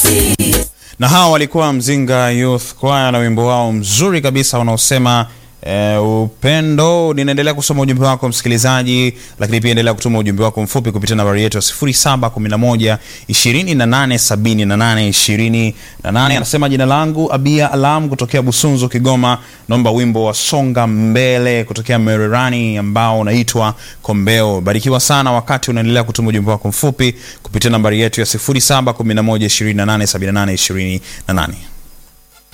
na hawa walikuwa Mzinga Youth Choir na wimbo wao mzuri kabisa unaosema E, upendo. Ninaendelea kusoma ujumbe wako msikilizaji, lakini pia endelea kutuma ujumbe wako mfupi kupitia nambari yetu ya 0711 2878 28. Anasema jina langu Abia Alam kutokea Busunzu, Kigoma. Naomba wimbo wa songa mbele kutokea Mererani ambao unaitwa Kombeo. Barikiwa sana wakati unaendelea kutuma ujumbe wako mfupi kupitia nambari yetu ya 0711 2878 28.